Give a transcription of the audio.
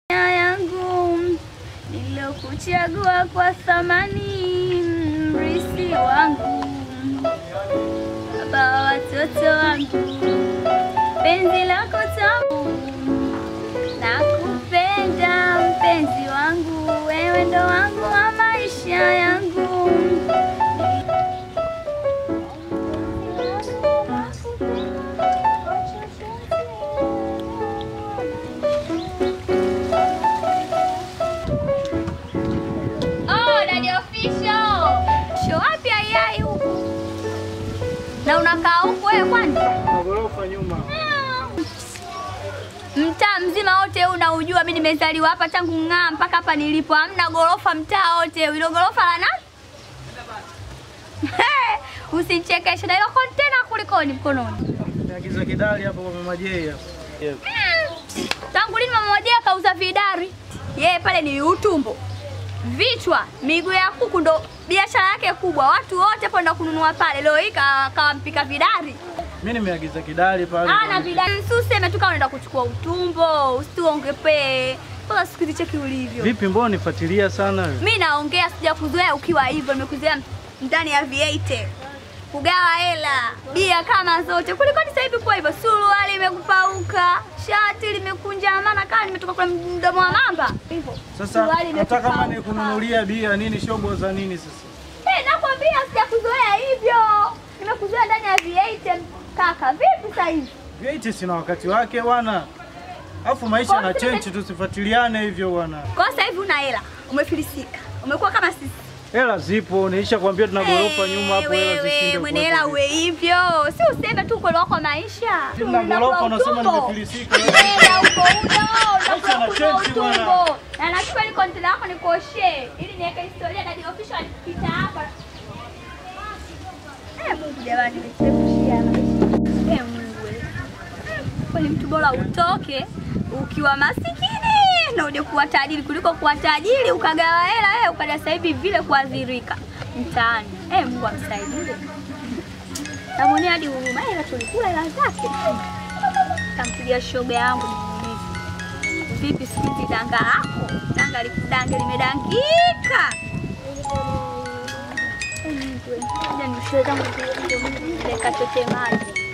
yangu nilokuchagua kwa thamani, mrisi wangu, baba wa watoto wangu, penzi lako tamu, nakupenda mpenzi wangu, wewe ndo wangu wa maisha yangu. Oh, Daddy Official. Show wapi ayai huku? Na unakaa huku wewe kwani? Magorofa nyuma. Mtaa mzima wote huu unaujua, mimi nimezaliwa hapa tangu ng'aa mpaka hapa nilipo, hamna gorofa mtaa wote. Hilo gorofa la nani? Usichekeshe na hilo kontena kulikoni mkononi. Niagiza kidali hapo kwa Mama J hapa. Yeah. Tangu lini mama moja kauza vidari? Yeye pale ni utumbo, vichwa, miguu ya kuku ndo biashara yake kubwa. Watu wote hapo ndo kununua pale. Leo hii ka- kawampika vidari. Mimi nimeagiza kidali pale. Ana vidari. Si useme tu kama unaenda kuchukua utumbo, usituongepee. Kwanza siku hizi cheki ulivyo. Vipi mbona nifuatilia sana wewe? Mimi naongea sija kuzoea ukiwa hivyo, nimekuzoea ndani ya V8. Kugawa hela, bia kama zote. Kuliko sasa hivi kwa hivyo, suruali imekupauka, shati limekunjamana kama nimetoka kwa mdomo wa mamba. Hivyo. Sasa suruali hata kama imekupauka. nikununulia bia nini shobo za nini sasa? Eh, nakwambia sijakuzoea hivyo. Nimekuzoea ndani ya V8 kaka. Vipi sasa hivi? Vieti sina wakati wake bwana. Alafu maisha Kwa na nini change tusifuatiliane hivyo bwana. Kwa sasa hivi una hela, umefilisika. Umekuwa kama sisi. Hela zipo, nilisha kwambia tuna gorofa Eh, nyuma hapo hela wewe, zisinde. mwenye hela uwe hivyo, si useme tu ukweli wako wa maisha. Tuna gorofa unasema nimefilisika. Hela huko huko, Maisha na unakuwa change utumbo. bwana. Na nachukua ile kontena yako nikuoshe ili niweke historia na official alipita hapa. Eh, Mungu jamani, nimechepushia maisha. Eh, Mungu wewe. Kwani mtu bora utoke ukiwa masikini na uje kuwa tajiri kuliko kuwa tajiri ukagawa hela wewe ukaja sasa hivi vile kuadhirika mtaani. Eh, Mungu amsaidie. Namwonea hadi huruma, hela tulikula hela zake. Kampigia shoga yangu nimuulize. Vipi siku hizi danga lako? Danga likudange limedangika. Eh, Mungu wewe. Ngoja nishie zangu zile- zile- zile kachote maji.